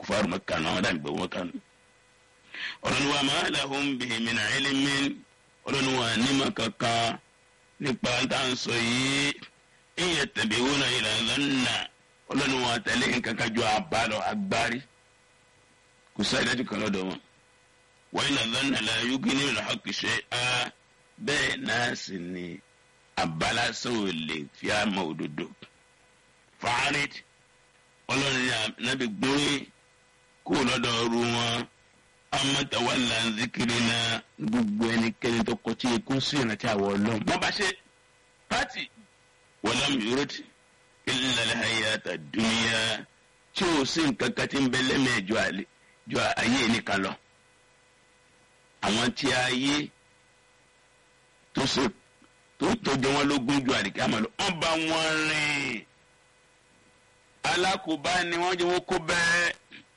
kufaru Mẹ́kà náà wọ́n dàbí gbogbo kan. ọlọ́ni wa ma lahum bihi min ilmin ọlọ́ni wa nímọ̀ kankan nípa tá à ń sọ yìí in yattabi'una illa dhanna ọlọ́ni wa tẹ̀lé nǹkan kan ju àbálọ̀ agbárí kò sáyé dájú kan lọ́dọ̀ wọn. wa inna dhanna la yughni minal haqqi shay'a bẹ́ẹ̀ náà sì ni àbálásán ò lè fi àmọ́ òdodo. fàárẹ̀ ọlọ́ni nàbí gbóyè kó lọ́dọ̀ ọrú wọn amatawala nzikiri na gbogbo ẹnikẹ́ni tó kọtí ikú sí ìrántí àwọ̀ ọlọ́run. wọ́n bá ṣe pátì wọlọ́m yorùtì ilẹ̀ hayata dúníyà tí o sì nǹkan kan ti ń bẹ lẹ́mẹ̀ẹ́ ju ayé nìkan lọ. àwọn tí ayé tó ṣe tó tọ́jú wọn lógún ju àdìgá mọ́ lọ. wọ́n bá wọn rìn alákòóbá ni wọ́n jẹ́ wọ́n kó bẹ́ẹ̀.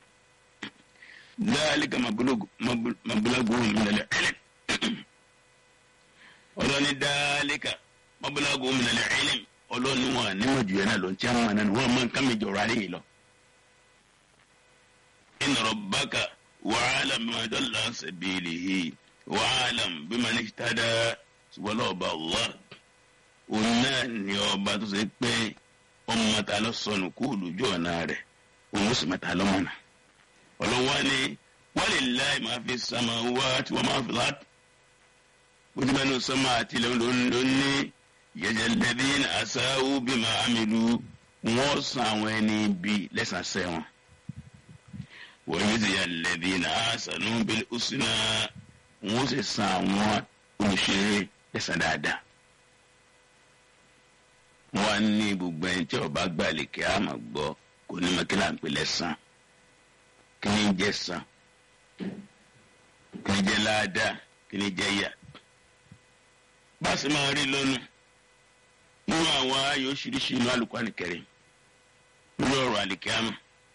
ذلك مبلغ مبلغ من العلم ọlọ́ni dáálíkà mọ́bùlágò mìíràn ẹ̀lẹ́m ọlọ́ni wọn níwọ̀n jù yẹn náà ló ń tí àwọn àná wọn máa ń kámi jọ̀rọ̀ alẹ́ yìí lọ. inna rabbaka wa'alam bima dalla sabilihi wa'alam biman ihtada ṣùgbọ́n ọba Allah òun náà ní ọba tó ṣe pé ọmọ mẹ́ta lọ sọnù kú lójú ọ̀nà rẹ̀ òun ó sì mẹ́ta lọ́mọ́nà ọlọ́wọ́ ni walillahi ma fi samawati wa ma fi al-ard gbẹdúgbẹnu sọmọ àti ilẹ̀ lóní yẹjẹ lẹ́bí asáwù bima amilu wọ́n san àwọn ẹni bí lẹ́sàsẹ́ wọn. wọ́n yóò ti yà lẹ́bí asanu bil husna wọ́n sì san àwọn olùṣeré lẹ́sàn dáadáa. wọ́n á ní gbogbo ẹni tí ọba gbàlè kí a máa gbọ́ kò ní mọ́kílà ń pè lẹ́sàn kí ni jẹ́ san kí ni jẹ́ láadáa kí ni jẹ́ yà báàsì máa rí lọ́nu nínú àwọn ayò oríṣiríṣi inú àlùkò àlìkẹrẹ nínú ọ̀rọ̀ àlìkẹámù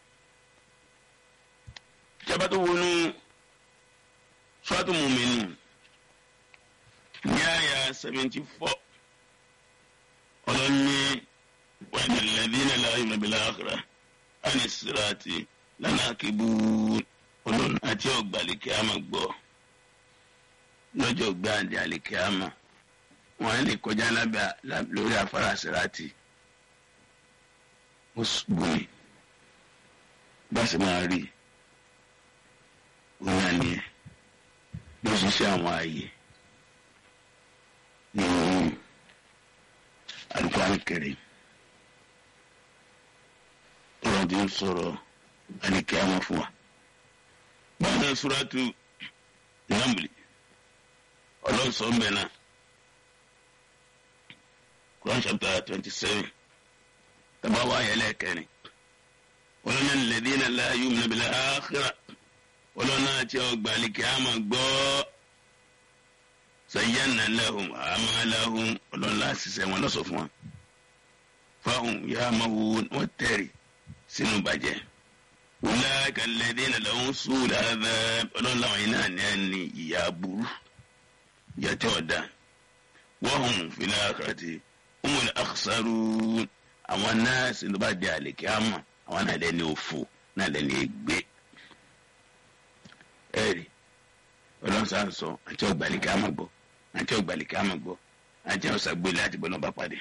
ìjọba tó wọnú ṣọ́ọ̀tù mùmínú ní àyà seventy four ọlọ́ni wàhálà lẹ́dínà láàyè nàbílà àkàrà àní síràtì lánàá kébù ọlọ́run àti ọgbà àlìkẹámù gbọ́ lọ́jọ́ gbáàdì àlìkẹámù wọn lè kọjá lábẹ́ lórí afárá sirati ó gbòmí bá sì máa rí òun náà nìyẹn ló ṣiṣẹ́ àwọn ààyè nínú Al-Qur'an Karim ọ̀rọ̀ tí ń sọ̀rọ̀ àlìkẹ́ àwọn fún wa. báyìí suratu Namli ọlọ́sọ̀ mbẹ́ náà. Quran chapter twenty-seven taba wa yẹlẹ kẹrin wọlọ́nà lẹ́dínà láàyè òmìnira àkàrà wọlọ́nà àti ọgbàlìkì àmà gbọ́ sàyẹ́nà lẹ́hùn àmà lẹ́hùn wọlọ́nà àṣìṣe wọn lọ́sọ̀ fún wọn fáwọn yà á máa wò wọ́n tẹ̀rì sínú bàjẹ́ wọlọ́nà lẹ́dínà lẹ́hùn sùúrù àdá wọlọ́nà àwọn yìí náà ní ẹni ìyá burú ìyá tí ọ̀dà wọ́n hùn fìlà àkàràtì umul akhsarun àwọn nọ́ọ̀sì ló bá di àlèkè àmọ́ àwọn náà lẹ́ni òfò náà lẹ́ni ègbé ẹ̀rí ọlọ́sà ń sọ àti ọgbàlèkè àmọ́ gbọ́ àti ọgbàlèkè àmọ́ gbọ́ àti ọ̀sàgbélé àti bọ́lá bá pàdé.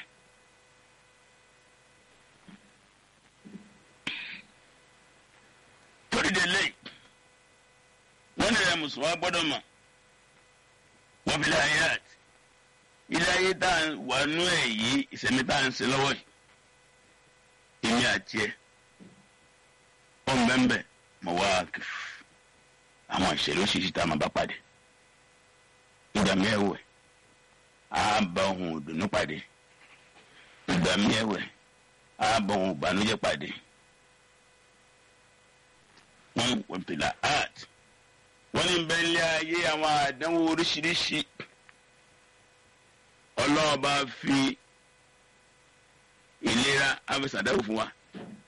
torí de lẹ́yìn wọ́n ní ẹ̀ mùsùlùmá gbọ́dọ̀ mọ̀ wọ́n fi lè ayé àti ilé ayé tá a wà nú ẹ̀ yìí ìsẹ̀mí tá a ń ṣe lọ́wọ́ yìí èmi àti ẹ̀ ọ̀n bẹ́ẹ̀ mọ̀ wá àwọn ìṣẹ̀lẹ̀ oṣìṣì tá a máa bá pàdé ìgbà mẹ́wẹ̀ á bá ohun ìdùnnú pàdé ìgbà mẹ́wẹ̀ á bá ohun ìbànújẹ́ pàdé wọ́n wọ́n pèlà art wọ́n ní bẹ́ẹ̀ lé ayé àwọn àdánwò oríṣiríṣi ọlọ́ọ̀bá fi ìlera afẹsàdáwò fún wa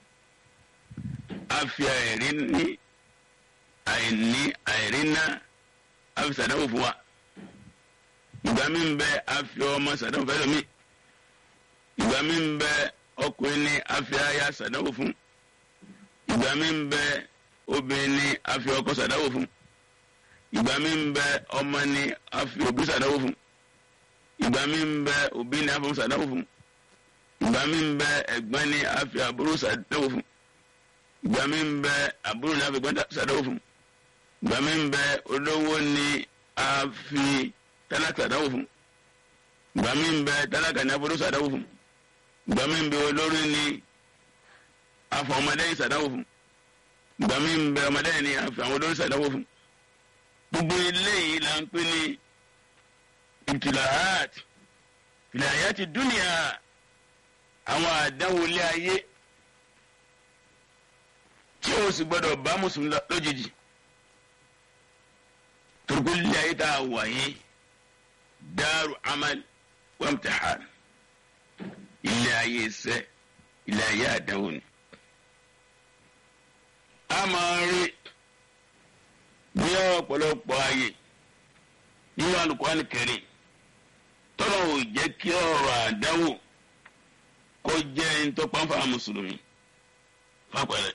a fi àìrí ní àìní àìrí ná afẹsàdáwò fún wa ìgbà mi ń bẹ a fi ọmọ sàdáwò fẹ́ lómi ìgbà mi ń bẹ ọkùnrin ní a fi aya sàdáwò fún ìgbà mi ń bẹ obìnrin ni a fi ọkọ ṣàdáwò fún ìgbà mi ń bẹ ọmọ ni a fi òbí ṣàdáwò fún ìgbà mi ń bẹ òbí ni a fi ṣàdáwò fún ìgbà mi ń bẹ ẹ̀gbọ́n ni a fi àbúrò ṣàdáwò fún ìgbà mi ń bẹ àbúrò ni a fi ẹ̀gbọ́n ṣàdáwò fún ìgbà mi ń bẹ olówó ni a fi tálákà ṣàdáwò fún ìgbà mi ń bẹ tálákà ni a fi olówó ṣàdáwò fún ìgbà mi ń bẹ olórí ni a fi ọmọdé yìí ṣàdáwò fún ìgbà mi ń bẹ ọmọdé yìí ni a fi àwọn olórí ṣàdáwò fún gbogbo eléyìí la ń pè ní ibtilahat filayati dunia àwọn àdánwò ilé ayé tí o sì gbọdọ̀ bá mùsùlùmí lójijì turku ilé ayé tá a wà yìí dáàrú amal wamtahan ilé ayé iṣẹ́ ilé ayé àdánwò ni a máa rí ní ọ̀pọ̀lọpọ̀ ayé nínú Al-Qur'an Karim tọ́lọ̀ ò jẹ́ kí ọ̀rọ̀ àdáwò kó jẹ́ ntọ́páfà mùsùlùmí fapẹ̀rẹ̀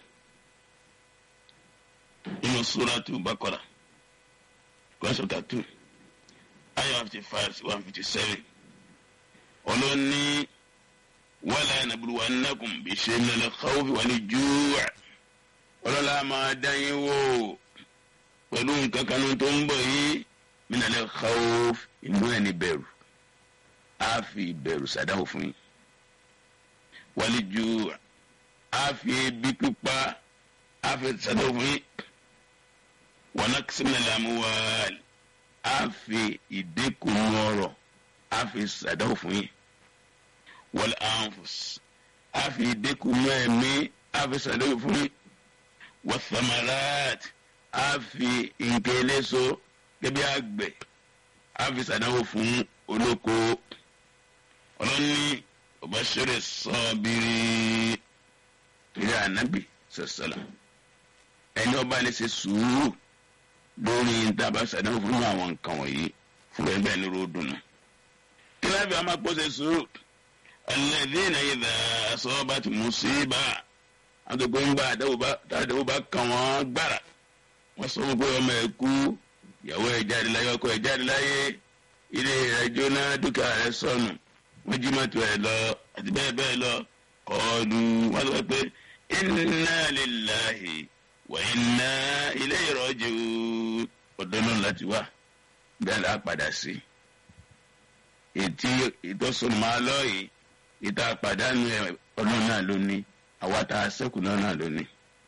nínú Suratu Baqara Quran chapter two ayah fifty five to one fifty seven ọlọ́ni wala nabluwannakum bishay'in minal khawfi wal ju' ọlọ́lá máa dá yín wò pẹ̀lú nǹkan kanú tó ń bọ̀ yìí minal khawf inú ẹni bẹ̀rù á fi ìbẹ̀rù sàdáwò fún yín wal ju' á fi ebi pípa á fi sàdáwò fún yín wa naqsin minal amwal á fi ìdínkù ọrọ̀ á fi sàdáwò fún yín wal anfus á fi ìdínkù ẹ̀mí á fi sàdáwò fún yín wasamarat a fi nǹkan eléso gẹ́gẹ́ bí àgbẹ̀ a fi ṣàdánwò fún olóko ọlọ́ni ọbaṣẹ́rẹ́ sọ́ọ́bìrì ìrẹ́ ànábì sọ̀sọ̀lá ẹni ọba lè ṣe sùúrù lórí ntaba ṣàdánwò fún àwọn nǹkan wọ̀nyí fún ẹgbẹ́ ní ròdùnú. kíláàbì àmà pọ̀ ṣe sùúrù alladhina idha asabat musiba àtòkò ń bá àdéhùn bá kàn wọ́n gbára wọ́n sọ fún pé ọmọ ẹ̀ kú ìyàwó ẹ̀ jáde láyé ọkọ ẹ̀ jáde láyé ilé rẹ̀ jóná dúkìá rẹ̀ sọnù wọ́n jí mọ́tò ẹ̀ lọ àti bẹ́ẹ̀ bẹ́ẹ̀ lọ kọ́ọ̀lù wọ́n sọ pé inna lillahi wa inna ilayhi raji'un ọ̀dọ́ náà láti wá bẹ́ẹ̀ la padà sí ètí ìtọ́sọ̀nù máa lọ yìí ìta pàdánù ọ̀nà náà ló ní àwa tá a sẹ́kù náà náà lónìí.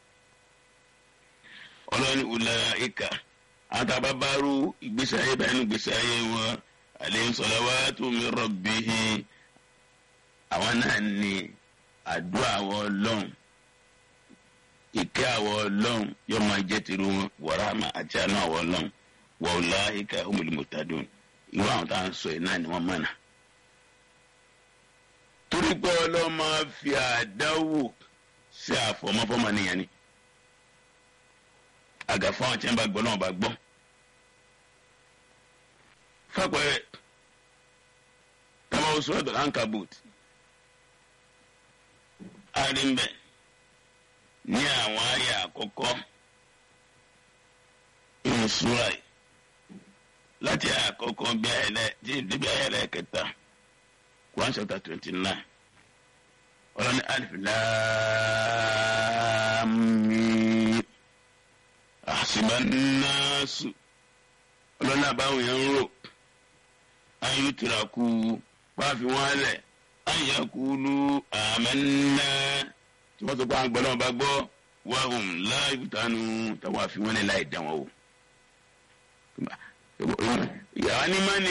ọlọ́ni ulaika àwọn tá a bá bá rú ìgbésí ayé báyìí nínú ìgbésí ayé wọn alayhim salawatu min rabbihim àwọn náà ní àdúrà àwọn ọlọ́run ìkẹ́ àwọn ọlọ́run yóò máa jẹ́ tìrú wọn wàràmà àti àánú àwọn ọlọ́run wa ulaika humul muhtadun irú àwọn tá à ń sọ yìí náà ni wọ́n mọ̀nà torí pé ọlọ́run máa fi àdáwò sí àfọmọ́fọ́mọ́ nìyẹn ni àgàfọ́ àwọn tí wọ́n bá gbọ́ náà bá gbọ́ fapẹ̀rẹ̀ kama oṣù ọ̀dọ̀ ankabut arimbe ní àwọn àyà àkọ́kọ́ inú súra yìí láti àyà àkọ́kọ́ bí ayẹlẹ tí débi ayẹlẹ kẹta. Quran chapter twenty nine ọlọ́ni alif lam mim àṣìbánáṣù ọlọ́ni àbáwọn yẹn ń rò ayé tìràkù pàfi wọn lẹ̀ ayakulu amanna tí wọ́n sọ pé àwọn gbọ́dọ̀ bá gbọ́ wahum la yuftanu táwọn àfi wọn lẹ̀ láì dán wọn o. ìyàwó ni mọ́ni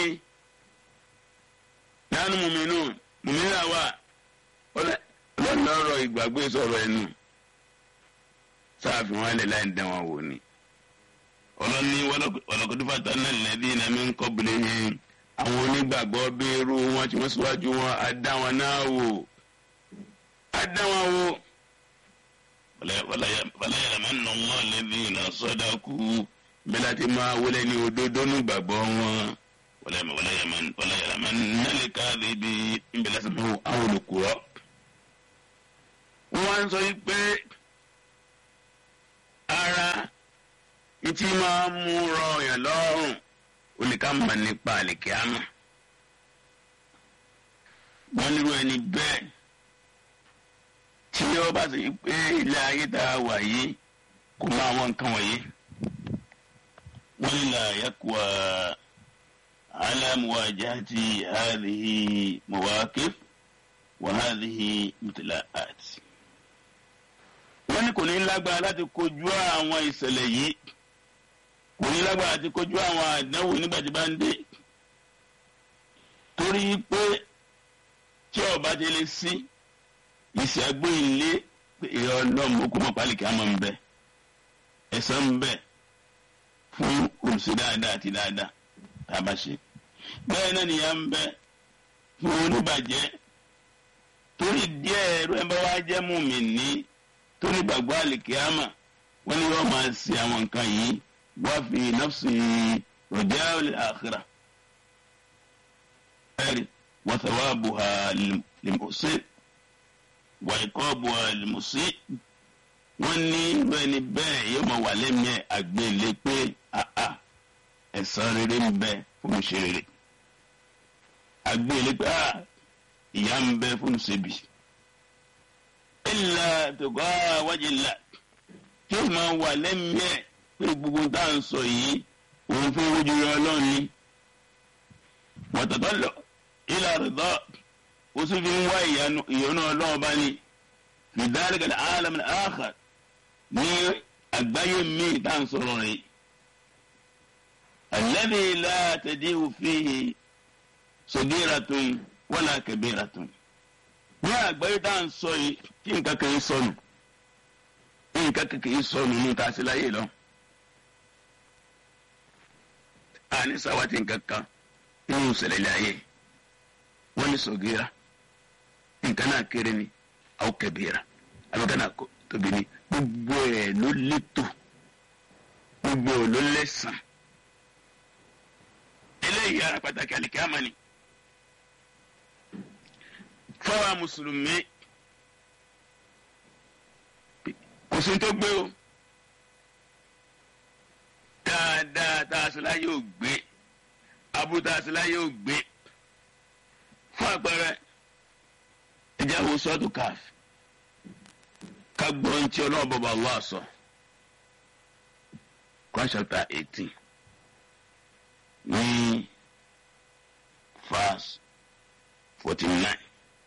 nánú mùmínú mùmínú àwa ọlọ́nà ọ̀rọ̀ ìgbàgbé sọ̀rọ̀ ẹnu sáàfin wọn lè láì dán wọn wò ni ọlọ́ni wọlọ́kọ̀dúfà tánà lẹ́bí iná mi ń kọ́ bilẹ̀ yẹn àwọn onígbàgbọ́ bẹ́ẹ̀rù wọn tí wọ́n síwájú wọn á dá wọn náà wò á dá wọn wò wàláyàrá máa ń nà wọn lẹ́bí iná sọ́dà kú bẹ́ẹ̀ láti máa wọlé ní òdodo nígbàgbọ́ wọn wala wala yaman wala yaman nali kadhibi nbẹlẹ sọ fún àwọn olùkúrọ. wọ́n sọ yìí pé ara ntí máa mú rọ yàn lọ́rùn olùkà mọ̀ nípa àlìkíámà wọ́n nírú ẹni bẹ́ẹ̀ tí ó bá sì pé ilé ayé tá a wà yìí kò mọ àwọn nǹkan wọ̀nyí wọ́n ní la yakuwa ala muwajahati hadhihi mawaqif wa hadhihi mutlaat wọ́n ní kò ní lágbára láti kojú àwọn ìṣẹ̀lẹ̀ yìí kò ní lágbára láti kojú àwọn àdánwò nígbà tí bá ń dé torí pé tí ọba ti lè sí ìṣàgbé ilé ìyá ọlọ́mọ kó mọ̀ pálíkì àmọ́ ń bẹ ẹ̀san ń bẹ fún olùsí dáadáa àti dáadáa tá a bá ṣe bẹ́ẹ̀ náà nìyà ń bẹ fún oníbàjẹ́ torí díẹ̀ ẹ̀rọ ẹ̀ bá wá jẹ́ mùmínì tó ní gbàgbọ́ àlìkíyàmà wọ́n ní wọ́n máa ṣe àwọn nǹkan yìí wá fi nafsi rọ̀jà al-akhirah ẹ̀rí wa thawabuha lil-muhsin wa iqabuha lil-musii wọ́n ní irú ẹni bẹ́ẹ̀ yóò máa wà lẹ́mìí ẹ̀ àgbélé pé àà ẹ̀san rere ń bẹ fún mi ṣe rere àgbélé pé àà ìyà ń bẹ fún mi ṣe bì illa tuqa wajhillah tí ó máa wà lẹ́mìí ẹ̀ pé gbogbo tá à ń sọ yìí òun fún ojú rẹ ọlọ́run ni wọ́tọ̀tọ̀ ila ridha ó sì fi ń wá ìyọ́nú ọlọ́run bá ní fi dhalika al-alam al-akhar ní àgbáyé míì tá à ń sọ̀rọ̀ rẹ̀ alladhi la tadi'u fihi saghiratun wala kabiratun ní àgbáyé tá à ń sọ yìí kí nǹkan kan yìí sọnù nǹkan kan yìí sọnù ní ta sí láyé lọ. àní sáwátì nǹkan kan nínú ìṣẹ̀lẹ̀ ilé ayé wọ́n ní sọ̀gíra nǹkan náà kéré ni àwọn kẹbìrà àbíkan náà tóbi ni gbogbo ẹ̀ ló létò gbogbo ẹ̀ ló lẹ́sàn. eléyìí ara pàtàkì àlìkámà ni fáwọn mùsùlùmí kò sí tó gbé o dáadáa tá a sì láyé ò gbé abú tá a sì láyé ò gbé fún àpẹẹrẹ ẹjẹ wo sọ́ọ̀tù káf ká gbọ́ ní tí ọlọ́run bọ́ba Allah sọ Quran chapter eighteen ní verse forty nine.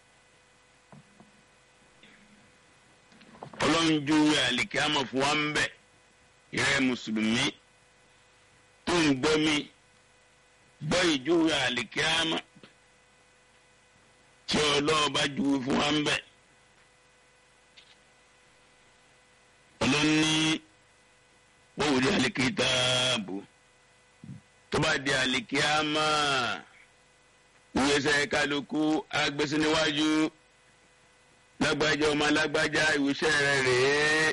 ọlọ́njú àlìkámọ̀ fún wa ń bẹ̀ ìrẹ́ mùsùlùmí tó ń gbọ́ mi gbọ́ ìjú àlìkámọ̀ tí ọlọ́ọ̀bá ju fún wa ń bẹ̀. ọlọ́ni wọ́n wò di àlìkítàbù tó bá di àlìkámọ̀ ìwésẹ̀ kálukú agbésí níwájú lágbájá ọmọ lágbájá ìwúṣẹ́ rẹ̀ rèé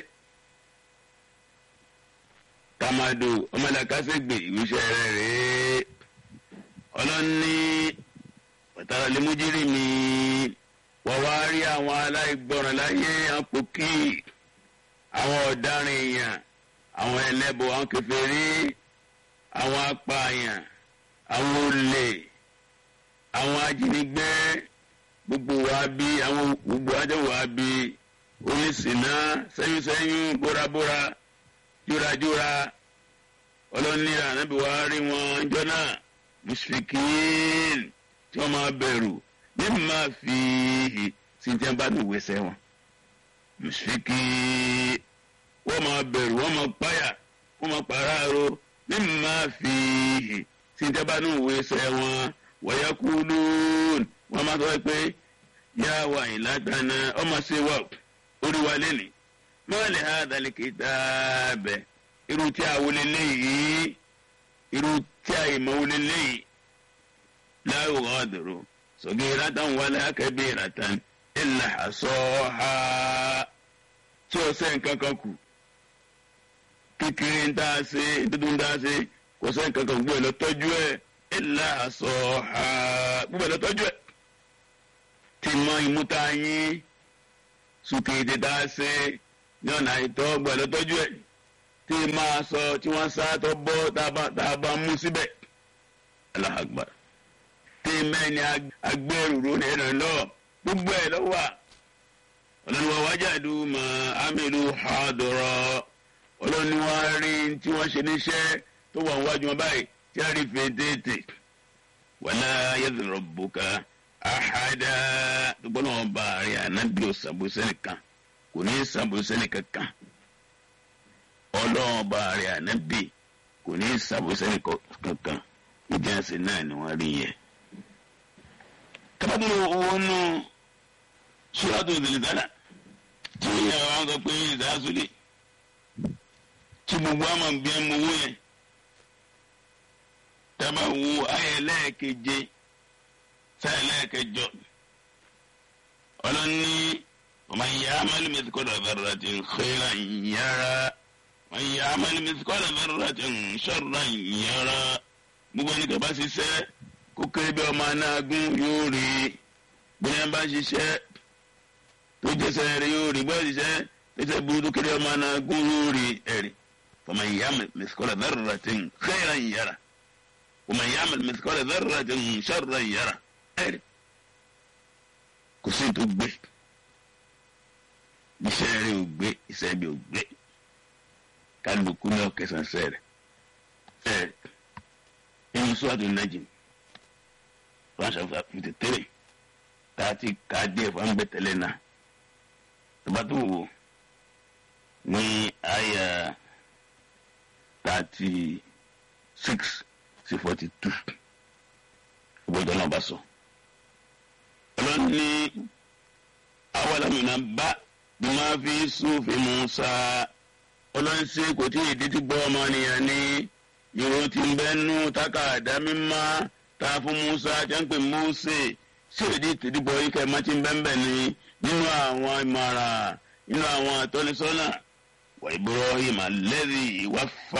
tamado ọmọ làkàṣègbè ìwúṣẹ́ rẹ̀ rèé ọlọ́ni pàtàkì lèmújírí mi wọ́n wá rí àwọn aláìgbọràn láyé àpòkì àwọn ọ̀daràn èèyàn àwọn ẹlẹ́bọ àwọn kèfèrí àwọn apààyàn àwọn olè àwọn ajínigbé gbogbo wa bí àwọn gbogbo ajọ wa bí oníṣìná sẹ́yìnsẹ́yìn bórabóra jórajóra ọlọ́nira ànábì wa rí wọn jọ́nà mushrikin tí wọ́n máa bẹ̀rù ní máa fi sí tí wọ́n bá ní ìwé wọn mushrikin wọ́n máa bẹ̀rù wọ́n máa páyà wọ́n máa pàráàrò ní máa fi sí tí wọ́n bá ní ìwé wọn wọ́yá kúlù wọ́n máa sọ pé yá wa ìlàtànà ọmọ ṣe wà orí wa lẹ́nìí mọ́lẹ̀ ha dalẹ̀ kìtàbẹ̀ irú tí a wọlé léyìí irú tí a yìí mọ́ wọlé léyìí láwù ọ̀dọ̀rọ̀ sọ̀gẹ́ ìrátàn wọlé akẹ́bí ìrátàn ìlà àṣọ́ha tí o sẹ́ nǹkan kan kù kékeré ń dá ṣe dúdú ń dá ṣe kò sẹ́ nǹkan kan gbọ́ ẹ lọ tọ́jú ẹ ìlà àṣọ́ha gbọ́ ẹ lọ tọ́jú ẹ ti mọ ìmúta yín sùkè tètè ṣe ní ọ̀nà àìtọ́ gbọ́ ẹ lọ tọ́jú ẹ tí máa sọ tí wọ́n sá tó bọ́ tá a bá mú síbẹ̀ Allahu Akbar tí mẹ́ni agbẹ́rù rẹ̀ rẹ̀ lọ gbogbo ẹ̀ ló wà ọlọ́ni wa wajadu ma amilu hadira ọlọ́ni wa rí tí wọ́n ṣe níṣẹ́ tó wà wájú wọn báyìí tí a rí fètètè wala yadhlimu rabbuka ahada gbogbo náà bá a rí ànábì òsàbòsẹ́ nìkan kò ní sàbòsẹ́ nìkan kan ọlọ́run bá a rí ànábì kò ní sàbòsẹ́ nìkan kan ìjẹ́sìn náà ni wọ́n rí yẹ. kábàdúrà owó nù sùràtò zèlizàlà tí ìyàwó àwọn sọ pé ìdásúlè tí gbogbo àmọ̀ bí ẹ mọ owó yẹn tábà wo ayé lẹ́ẹ̀keje sáyẹ lẹ́ẹ̀kẹjọ ọlọ́ni ọmọ ìyá amálí mẹsìkọ́dọ̀ bẹ̀rẹ̀ ti ń xẹ́ra yàrá ọmọ ìyá amálí mẹsìkọ́dọ̀ bẹ̀rẹ̀ ti ń ṣọ́ra yàrá gbogbo ẹni kaba ṣiṣẹ́ kó kéré bí ọmọ anágún yóò rí bóyá bá ṣiṣẹ́ tó jẹsẹ̀ rẹ̀ yóò rí bóyá ṣiṣẹ́ tó jẹsẹ̀ burúkú kéré ọmọ anágún yóò rí ẹ̀rí ọmọ ìyá mẹsìkọ́dọ̀ bẹ̀rẹ̀ ti ń xẹ́ra yàrá ọmọ ìyá mẹsìkọ́dọ̀ bẹ̀rẹ̀ ti ń ṣọ́ra yàrá ẹ̀rí kò sí tó gbé iṣẹ́ rẹ̀ ò gbé iṣẹ́ bí ò gbé kálukú ní ọ̀kẹ́sàn sẹ́rẹ̀ ẹ̀rí inú sọ́ọ̀tù nàjìm ránṣẹ́ fifty three tààtì káàdì ẹ̀fọ́ ń bẹ̀ tẹ́lẹ̀ náà tọ́ba tó wò ní àyà thirty six sí forty two ìbọ̀dọ̀ náà bá sọ. ọlọ́ni awàlámìnà bá bí máa fi sùfin Musa ọlọ́ni sí kò tí ì dídí gbọ́ ọmọ nìyẹn ní ìró tí ń bẹ́ nú tákàdá mímá tá a fún Musa jẹ́ǹpẹ̀ Mose ṣèdí tìdíbọ̀ ikẹ̀ má ti ń bẹ́ńbẹ́ ni nínú àwọn ìmọ̀ràn nínú àwọn àtọ́nisọ́nà wà Ibrahim alladhi waffa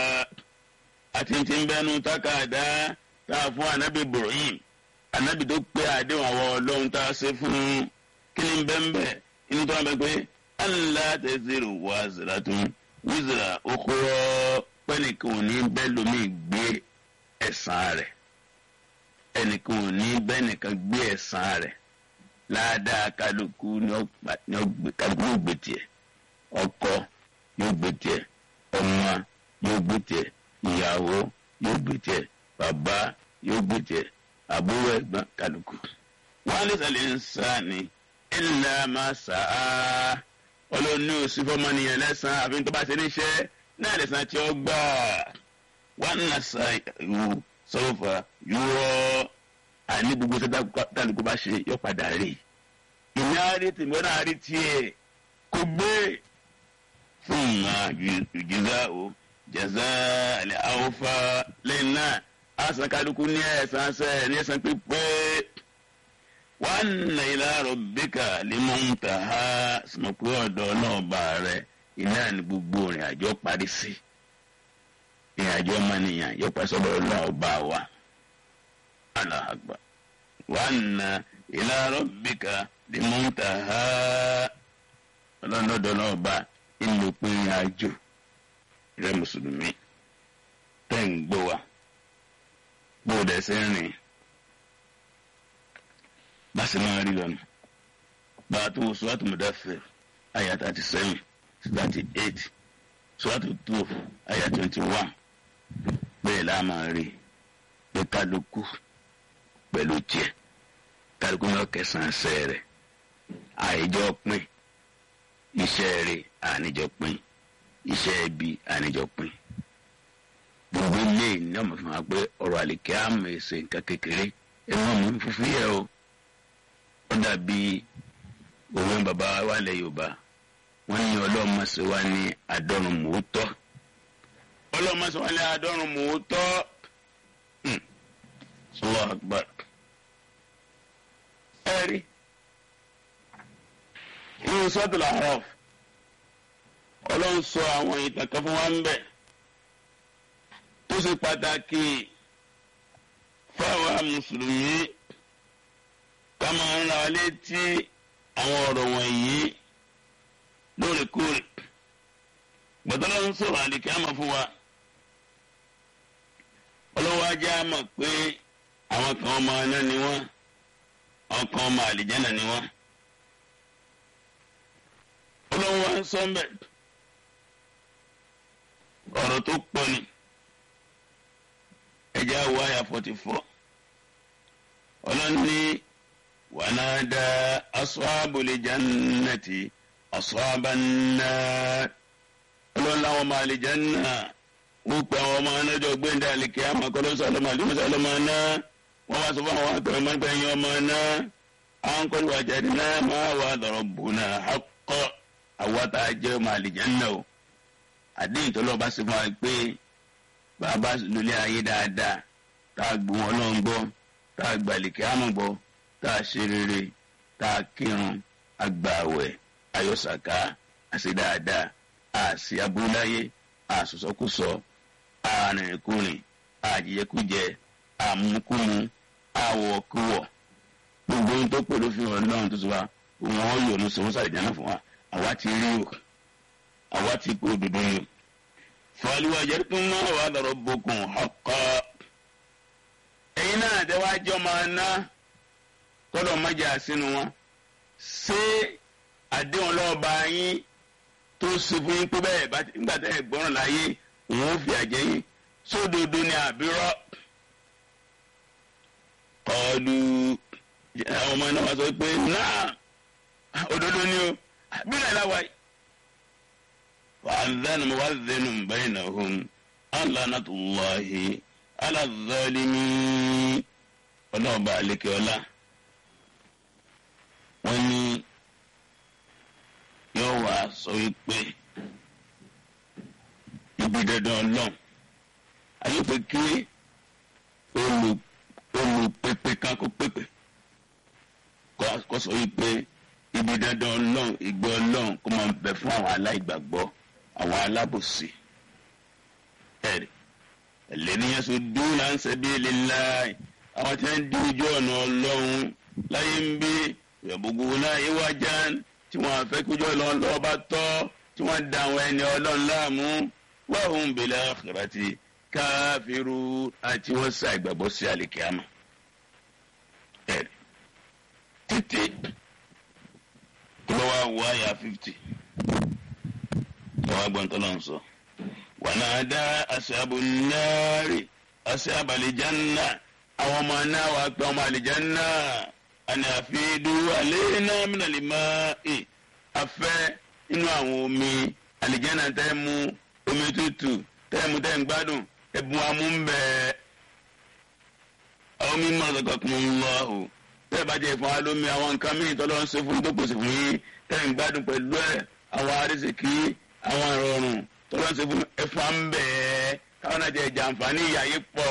àti ti ń bẹ́ nú tákàdá tá a fún anabi Ibrahim anabi tó pé àdéhùn àwọn ọlọ́run tá a ṣe fún kí ni bẹ́ńbẹ́ inú tó wọn bẹ pé Allah taziru waziratun wizra ukhra pẹ́nìkan ò ní bẹ́ẹ̀ lómi gbé ẹ̀san rẹ̀ ẹnìkan ò ní bẹ́ẹ̀ nìkan gbé ẹ̀san rẹ̀ ládàá kálukú ní kálukú yóò gbé tiẹ̀ ọkọ yóò gbé tiẹ̀ ọmọ yóò gbé tiẹ̀ ìyàwó yóò gbé tiẹ̀ bàbá yóò gbé tiẹ̀ àbúrò ẹ̀gbọ́n kálukú. wọ́n á lè sàlẹ̀ ń sá ni illa ma sa'a ọlọ́ọ̀ni ò sí fọ́mọ́nìyàn lẹ́sàn-án àfi tó bá ṣe níṣẹ́ náà lè san tí ó gbà wọn nà sa ìwò sọfà yúrọ àní gbogbo sẹta tálùkù bá ṣe yọ padà rí ìní àárí tèmi wọn àárí tiẹ̀ kò gbé fún ma jùzá o jẹzá àlẹ àwòfà lẹ́yìn náà àṣà kálukú ní ẹ̀sán sẹ ní ẹ̀sán pípé wọn nà ilá rabbika limuntaha sọmọpé ọ̀dọ̀ náà bá rẹ iná ní gbogbo ìrìn àjò parí sí ìrìn àjò ọmọnìyàn yóò pẹ́ sọ́dọ̀ ọlọ́run ọba wa Allahu Akbar wa anna ila rabbika limuntaha ọlọ́dọ̀ náà ọba ìlú pé ìrìn àjò rẹ mùsùlùmí tẹ́ ń gbọ́ wa bóòdù ẹsẹ̀ rìn bá sì máa rí lọ́nà bá a tó wọ sọ́wọ́tò Mudaththir àyà thirty seven thirty eight sọ́wọ́tò twelve àyà twenty one bẹ́ẹ̀ la máa rí pé kálukú pẹ̀lú tiẹ̀ kálukú náà kẹsàn-án sẹ́ rẹ̀ àìjọ pín iṣẹ́ rẹ̀ àníjọ pín iṣẹ́ ẹbí àníjọ pín gbogbo ilé ní ọmọ fún wa pé ọ̀rọ̀ àlìkẹ́ àmọ̀ ẹ̀sẹ̀ nǹkan kékeré ẹ̀ wọ́n mú fúfú yẹ o ó dàbí òwe bàbá wa lẹ̀ Yorùbá wọ́n ní ọlọ́mọṣẹ wa ní àdọ́rùn mòótọ́ ọlọ́mọṣẹ wa ní àdọ́rùn mòótọ́ Allahu Akbar ẹ̀rí inú Suratul A'raf ọlọ́run sọ àwọn ìtàn kan fún wa ń bẹ̀ tó ṣe pàtàkì fáwọn mùsùlùmí ká máa ń ra wa létí àwọn ọ̀rọ̀ wọ̀nyí lóòrèkóòrè gbọ́dọ̀ ń sọ̀rọ̀ àlìkíyàmà fún wa ọlọ́wọ́ ajá mọ̀ pé àwọn kan ọmọ aná ni wọ́n àwọn kan ọmọ àlìjánà ni wọ́n ọlọ́wọ́ ń sọ mbẹ́ ọ̀rọ̀ tó pọ̀ ni ẹja wo àyà forty four ọlọ́ni wànádà asọ́àbòlè jannati asọ́àbànà ọlọ́ni àwọn ọmọ àlìjánà wọ́n pe àwọn ọmọ anájọ gbẹ̀ndẹ̀ àlìkè àmọ́ kọ́lọ́sọ ọlọ́mọ àdúgbò ọlọ́mọ náà wọ́n wá sọ fún àwọn akọ̀wé mọ́gbẹ́yìn ọmọ náà àwọn kọ́lù àjàdì náà máa wà lọ́rọ̀ bùnà akọ́ àwọn tá a jẹ́ ọmọ àlìjánà o àdéhùn tó lọ́ọ́ bá ṣe fún wa pé bàbá lulẹ̀ ayé dáadáa tá a gbọ́ wọn náà ń gbọ́ tá a gbàlìkẹ́ àmọ́ gbọ́ tá a ṣe rere tá a kírun agbàwẹ̀ ayọ̀sàká àṣẹ dáadáa àṣì abúláyé àṣọṣọkúsọ àrìnrìnkùnrin àjẹjẹkújẹ àmúkúmu àwọ̀kúwọ̀ gbogbo ohun tó pè lófin ọlọ́run tó sọ wa wọn yọ̀ ló sọ wọn sàrìjánà fún wa àwa ti rí o àwa ti kó òdodo yìí fàlùwà jẹ́rìkún náà wà lọ́rọ̀ bókun ọkọ. ẹ̀yin náà àtẹwájọ́ máa ná kọ́dọ̀ májà sínú wọn. ṣé àdéhùn lọ́ọ̀bá yín tó ṣe fún yín pé bẹ́ẹ̀ nígbà tẹ́ ẹ̀ gbọ́ràn láyé òun ó fi àjẹ́ yín sódodo ni àbírọ́. kọlu àwọn ọmọ náà wá sọ pé náà òdodo ni o àbírọ̀ ẹ̀ láwàá yìí. وأذن مؤذن بينهم أن لعنة الله على الظالمين ọlọ́ọ̀bá àlekè ọlá wọ́n ní yóò wá sọ wípé ibi dandan ọlọ́run àyùpẹ̀ kí olùpèpè kan kó pèpè kó sọ wípé ibi dandan ọlọ́run ìgbẹ́ ọlọ́run kó máa bẹ fún àwọn aláìgbàgbọ́ àwọn alábòsí ẹ̀rí ẹlẹ́niyàn sọ dúnà ń sẹ́bí lillahi àwọn tí wọ́n ń di ojú ọ̀nà ọlọ́run láyé ń bí ìyàbùkù náà ìwájà tí wọ́n fẹ́ kójú ọlọ́run lọ́wọ́ bá tọ́ tí wọ́n da àwọn ẹni ọlọ́run láàmú wa hum bil akhirati káfíru àti wọ́n sá ìgbàgbọ́ sí àlìkíyàmà ẹ̀rí títí lọ́wọ́ àwọ̀ àyà fifty wọ́n gbọ́n tó lọ́n sọ. wànàdá aṣáàbù náírì aṣáàbù àlìjánná àwọn ọmọ náà wàá pẹ́ ọmọ àlìjánná àni àfihàn alẹ́ náà mìíràn lè máa ẹ̀ afẹ́ inú àwọn omi àlìjánná tẹ́ mu omi tútù tẹ́ mu tẹ́ ń gbádùn ẹ̀bùn amúnbẹ́ àwọn mímọ́ ọ̀sọ̀kọ̀ kún un lọ́hùn tẹ́ bá jẹ́ fún wa lómi àwọn nǹkan míì tọ́lọ́ ń ṣe fún tó pèsè fún yín tẹ́ ń gbádùn pẹ̀lú ẹ̀ àwọn arísìkí àwọn ìrọ̀rùn tọ́lọ́ ń ṣe fún ẹ̀fọ́ ń bẹ̀ ẹ́ káwọn náà jẹ́ jàǹfààní ìyáyé pọ̀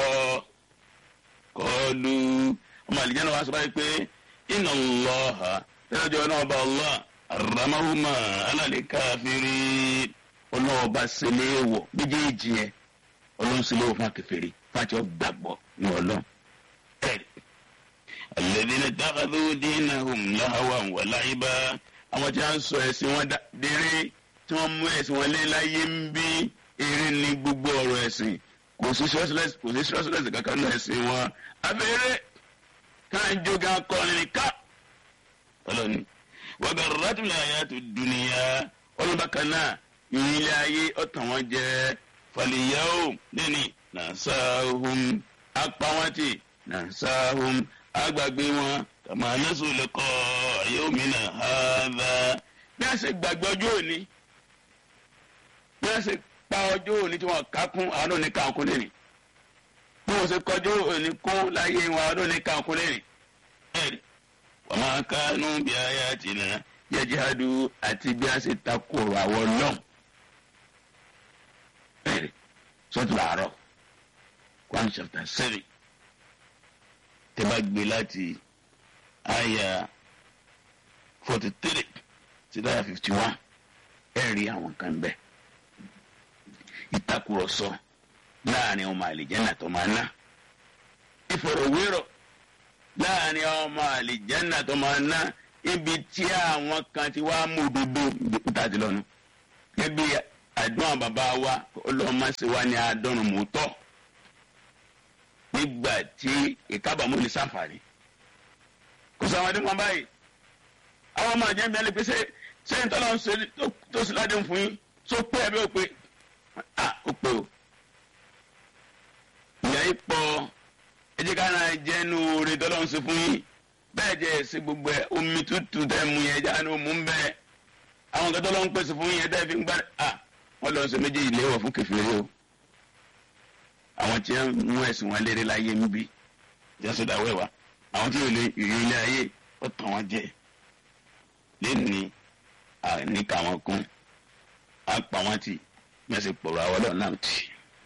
kọlu ọmọ àlìjẹ́ náà wá sọ báyìí pé inna Allaha tẹ́lẹ̀jọ́ náà bá Allah ramahuma alálẹ́ káfírí ọlọ́ọ̀bá sílẹ̀ wọ̀ méjèèjì yẹn ọlọ́run sílẹ̀ wọ̀ fún akẹfẹ́rẹ́ fàtí ọ gbàgbọ́ ní ọlọ́run ẹ̀rí alladhina takhadhu dinahum lahawan wa la'iba àwọn tí wọ́n sọ ẹ̀sìn wọn déré tí wọ́n mú ẹ̀sìn wọn lé láyé ń bí eré ní gbogbo ọ̀rọ̀ ẹ̀sìn kò sí sọ́sílẹ̀sì kò sí sọ́sílẹ̀sì kankan náà ẹ̀sìn wọn abẹ́rẹ́ káàjọga kọrin ká ọlọ́ni wa garratul hayatud dunya ọlọ́bàkan náà ìrìnlẹ̀ ayé ọ̀tàn wọn jẹ́ fal-yawm lẹ́ni nasahum apáwọ́ntì nasahum agbàgbé wọn kàmá nasu liqa yawmina hadha bí a ṣe gbàgbé ọjọ́ òní bí a ṣe pa ọjọ́ òní tí wọ́n ká kún àwọn òní ká kún lẹ́nìí bí wọ́n ṣe kọjú òní kún láyé wọn àwọn òní ká kún lẹ́nìí ẹ̀rí wa ma kanu bi ayatina yajhadu àti bí a ṣe takò àwọn náà ẹ̀rí sọ́tù làárọ̀ Quran chapter seven tẹ́ bá gbé láti àyà forty three sí dáyà fifty one ẹ rí àwọn kan bẹ́ẹ̀ ìtakùrọ̀sọ láàrin ọmọ àlìjẹ́nà tó máa ná ìfọ̀rọ̀wérọ̀ láàrin ọmọ àlìjẹ́nà tó máa ná ibi tí àwọn kan ti wá mú òdodo ìta ti lọ́nu ẹbí àdúrà bàbá wa ọlọ́mọ sí wa ní àádọ́rùn mọ́tọ́ nígbà tí ìkábàámọ̀ ní sàǹfààní kò sọ àwọn adé wọn báyìí àwọn ọmọ àjẹ́ mi alẹ́ pé sẹ́yìn tọ́lá ń ṣe tó sì ládé fún yín tó pé ẹ bí ó pé ah ó pé o ìyá yìí pọ̀ ẹ jẹ́ ká náà jẹ́ nu oore tọ́lá ń ṣe fún yín bẹ́ẹ̀ jẹ́ ẹ̀sìn gbogbo ẹ̀ omi tútù tẹ́ mu yẹn jáde ó mú ń bẹ́ẹ̀ àwọn kan tọ́lá ń pèsè fún yín ẹ̀ tẹ́ fi ń gbá ah wọ́n lọ ṣe méjì ìléwọ̀ fún kẹfìrẹ́ o àwọn tí wọ́n mú ẹ̀sìn wọn lérè láyé ń bí jésù dàwẹ́ wa àwọn tí yóò lé ìrírí ilé ayé ó tàn wọ́n jẹ lẹ́ni àníkà wọn kún á pa wọ́n tì mẹ́sì pọ̀rọ̀ àwọn ọlọ́run náà tì.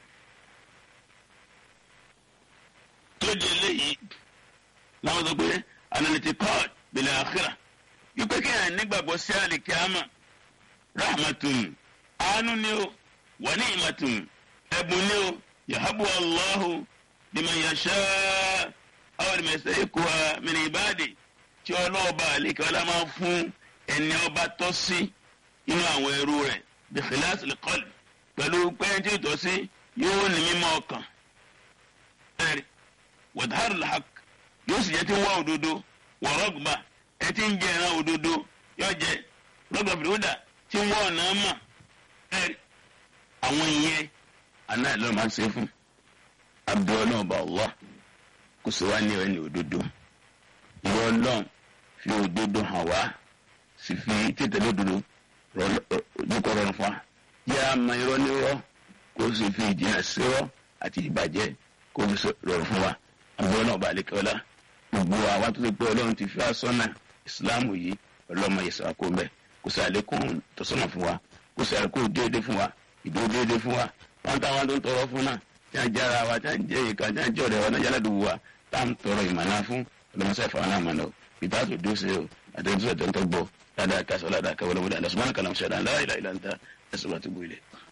tó di eléyìí láwọn sọ pé analytic court bẹ̀lẹ̀ àkìrà wípé kí ẹ̀ nígbàgbọ́ sí àlìkíámà rahmatun àánú ni ó wà ní ìmàtún ẹ̀bùn ni ó yahabu allahu liman yasha àwọn ìmẹ̀sẹ̀ ikú wa mìíràn ìbáàdì tí ọlọ́ọ̀bà àlekè ọlá máa fún ẹni ọba tọ́ sí inú àwọn ẹrú rẹ̀ bí khilas al-qalb pẹ̀lú pẹ́ẹ́ntì tọ́ sí yóò ní mímọ́ ọkàn ẹ̀rí wàdhar al-haq yóò sì jẹ́ tí ń wá òdodo wà rọ́gbà ẹ ti ń jẹ ẹran òdodo yóò jẹ rọ́gbà fìdíwọ́dà tí ń wá ọ̀nà mọ̀ ẹ̀rí àwọn ìyẹn aná ẹ̀ lọ́ọ́ máa ń ṣe fún abiola ọba Allah kò sí wá ní ẹni òdodo ìwọ ọlọ́run fi òdodo hàn wá sì fi tètèlé òdodo dúkọ rọrùn fún wa yá a mọ irọ́ nírọ́ kó o sì fi ìjìnà sírọ́ àti ìbàjẹ́ kó o fi rọrùn fún wa abiola ọba àlekẹ́ọ́lá gbogbo àwa tó ti pé ọlọ́run ti fi asọ́nà ìsìláàmù yìí ọlọ́mọ yẹsẹ̀ wa kó bẹ́ẹ̀ kò sí àlékún tọ́sọ́nà fún wa kò sí àlékún déédéé fún wa ìdúró déédéé fún wa wọn táwọn tó ń tọrọ fún náà tí wọn jára wa tí wọn jẹ ìka tí wọn jẹ ọ̀rẹ́ wa náà yálà dùbò wa tá à ń tọrọ ìmọ̀nà fún ọlọmọsẹ ìfọwọ́n náà mọ̀nà o peter tó dúró sí o àtẹnudọ́ tó ń tọ́ gbọ́ ládàá kásán ládàá káwọlọ́wọ́dà lọ́sùmọ́nà kàlámù ṣẹ̀dá ńlá ìlà ìlà ńta ẹ̀sùn wa tó gbó ilẹ̀.